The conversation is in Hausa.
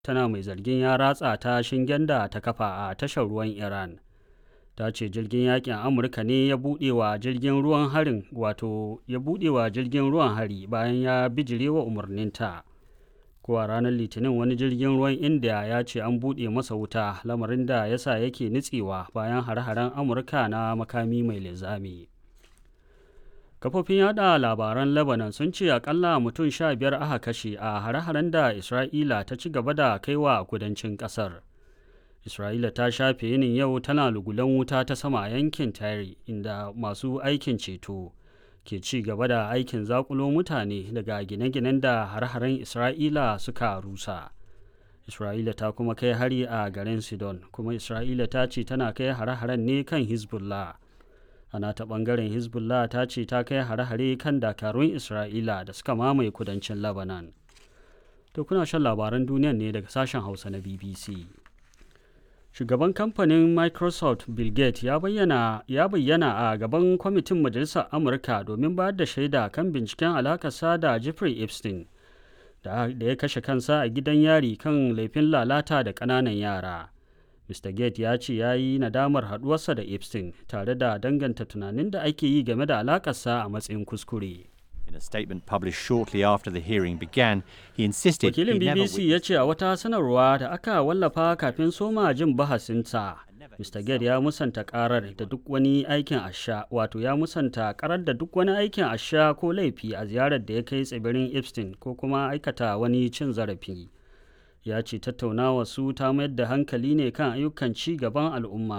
tana mai zargin ya ratsa ta shingen da ta kafa a tashar ruwan iran ta ce jirgin yakin amurka ne ya buɗe wa jirgin ruwan harin wato ya buɗe wa jirgin ruwan hari bayan ya bijire wa umarninta ko a ranar litinin wani jirgin ruwan india ya ce an buɗe masa wuta lamarin da ya sa yake nitsewa bayan hare-haren amurka na makami mai linzami kafofin yada labaran lebanon sun ce akalla mutum sha biyar aka kashe a hare-haren da isra'ila ta ci gaba da kaiwa kudancin kasar isra'ila ta shafe yinin yau tana lugulan wuta ta sama a yankin tare inda masu aikin ceto ke ci gaba da aikin zakulo mutane daga gine-ginen da har-haren isra'ila suka rusa isra'ila ta kuma kai hari a garin sidon kuma isra'ila ta ce tana kai hare-haren ne kan hezbollah ana ta bangaren hezbollah ta ce ta kai hare-hare kan dakarun isra'ila da suka mamaye kudancin lebanon to kuna shan labaran duniyan ne daga sashen hausa na bbc shugaban kamfanin microsoft bill gates ya bayyana, ya bayyana a gaban kwamitin majalisar amurka domin bayar da shaida kan binciken alakarsa da jeffrey epstein da, da ya kashe kansa a gidan yari kan laifin lalata da ƙananan yara mr gates ya ce ya yi nadamar haɗuwarsa da epstein tare da danganta tunanin da ake yi game da alakarsa a matsayin kuskure In a statement published shortly after the hearing began, he insisted wakilin he never bbc ya ce a wata sanarwa da aka wallafa kafin soma jin bahasinsa mr gate ya musanta karar da duk wani aikin asha wato ya musanta karar da duk wani aikin asha ko laifi a ziyarar da ya kai tsibirin epstein ko kuma aikata wani cin zarafi ya ce tattaunawa su ta mayar da hankali ne kan ayyukan ci gaban al'umma